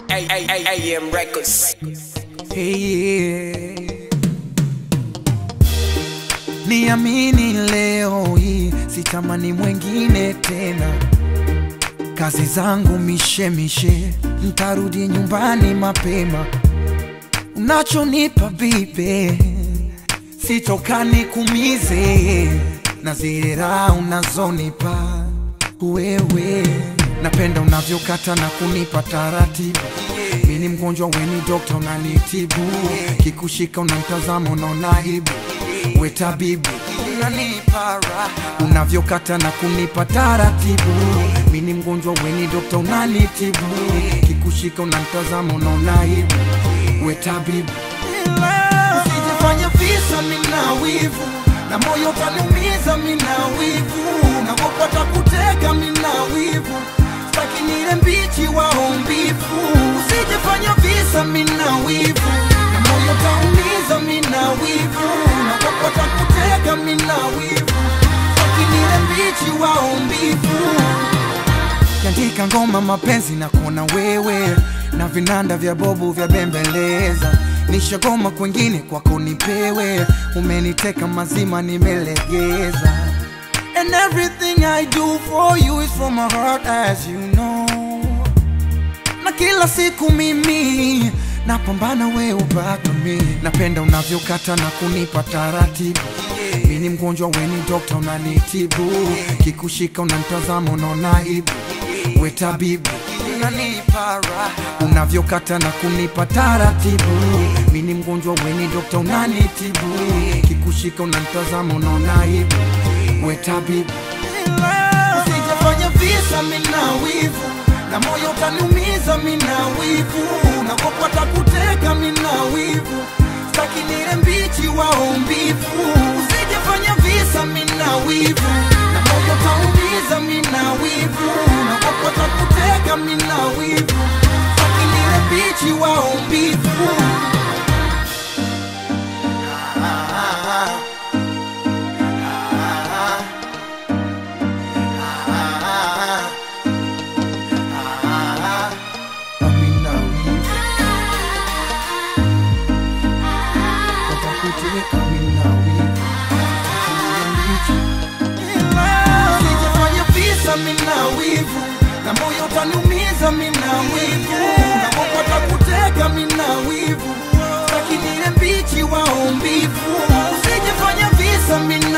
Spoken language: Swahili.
AM Records. Hey, niamini leo hii sitamani mwengine tena, kazi zangu mishemishe, ntarudi nyumbani mapema. Unachonipa bibe sitokani kumize, na zile raha unazonipa wewe, napenda unavyokata na kunipa taratibu mi ni mgonjwa weni dokta unanitibu kikushika unamtazama unaona aibu we tabibu unanipa raha unavyokata na kunipa taratibu mi ni mgonjwa weni dokta unanitibu kikushika unamtazama unaona aibu we tabibu usijifanya visa mina wivu na moyo utaniumiza mina wivu nakopata kuteka mina wivu staki nile mbichi waombivu usijifanya visa mina wivu na moyo utaumiza mina wivu nakopata kuteka mina wivu staki nile mbichi waombivu kiandika ngoma mapenzi na kuona wewe na vinanda vya bobu vya bembeleza nishagoma kwengine kwako nipewe umeniteka mazima nimelegeza and everything i do for you is from my heart as you know na kila siku mimi napambana we ubaki mi napenda unavyokata na kunipa taratibu mi ni mgonjwa weni dokta unanitibu kikushika unamtazama unaona aibu we tabibu unanipa raha unavyokata na kunipa taratibu mi ni mgonjwa weni dokta unanitibu kikushika unamtazama unaona aibu we tabibu usijafanya visa mina wivu na moyo utaniumiza mina wivu nakopata kuteka mina wivu staki nile mbichi waombivu usijafanya visa mina wivu na moyo utaumiza mina wivu nakopata kuteka mina wivu staki nile mbichi waombivu ah, ah, ah. Sijafanya visa mina wivu na moyo utaniumiza mina wivu nakopata kuteka mina wivu staki nile mbichi waombivu usijafanya visa mina